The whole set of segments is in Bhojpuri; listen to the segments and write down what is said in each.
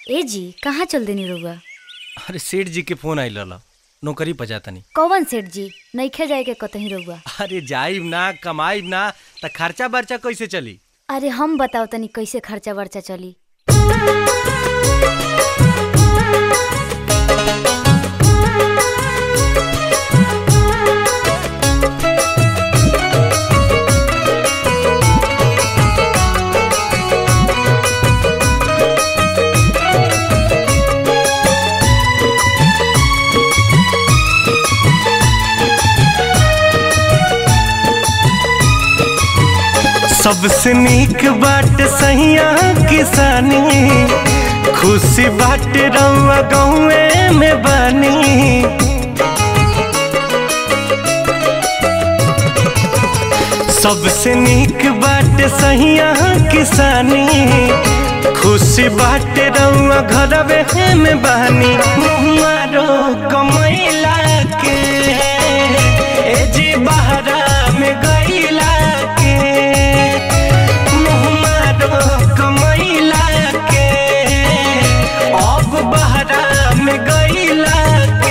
ए जी कहाँ चल देनी रउआ अरे सेठ जी के फोन आइल रहल नौकरी पर जातनी कौवन सेठ जी नइखे जाए के कतही रउआ अरे जाइब ना कमाइब ना त खर्चा बर्चा कैसे चली अरे हम बताओ तनी कैसे खर्चा वर्चा चली सबसे नीक बाट सहिया किसानी खुशी बाट रउआ गाँवे में बानी सबसे नीक बाट सहिया किसानी खुशी बाट रउआ घरवे में बानी मारो कमैला के ए जी बहरा में गईला के मुहमारो कमैला के अब बहरा में गईला के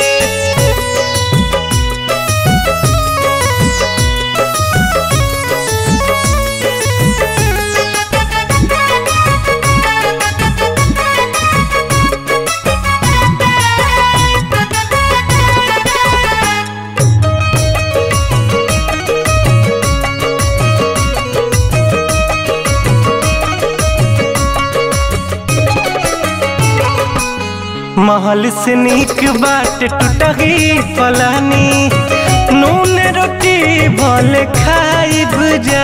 महल से नीक बाट टूटही पलानी नून रोटी भले खाइब जा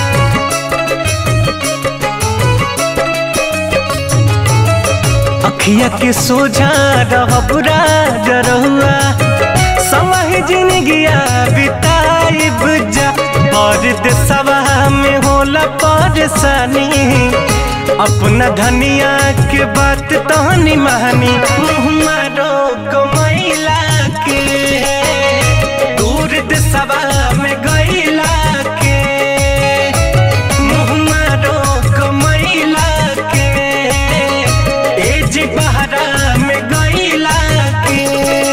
अखिया के सोझा रहब राजरहुआ समय जिंदगिया बिताइब जा और देशवा में होला परेशानी अपना धनिया के बात तहनी महानी मारो कमैला के दूर देशवा में गईला के मुँह मारो कमैला के एज बहरा में गईला के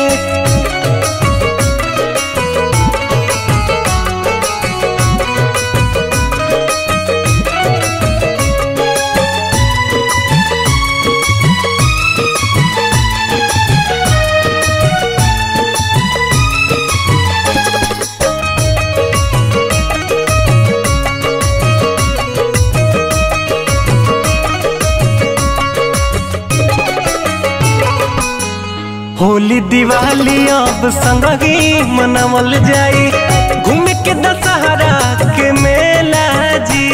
होली दिवाली अब संगही मनावल जाई घूम के दशहरा के मेला जी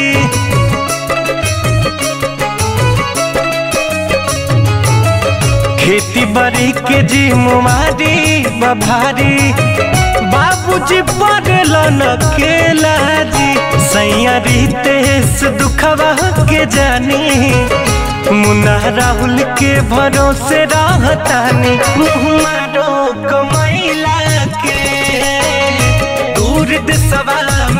खेती बाड़ी के जी मुमारी बभारी बाबूजी पड़ल न केला जी सैया रितेश दुखवा के जानी मुन्ना राहुल के भरोसे रहतानी मारो कमैला के दूर देशवा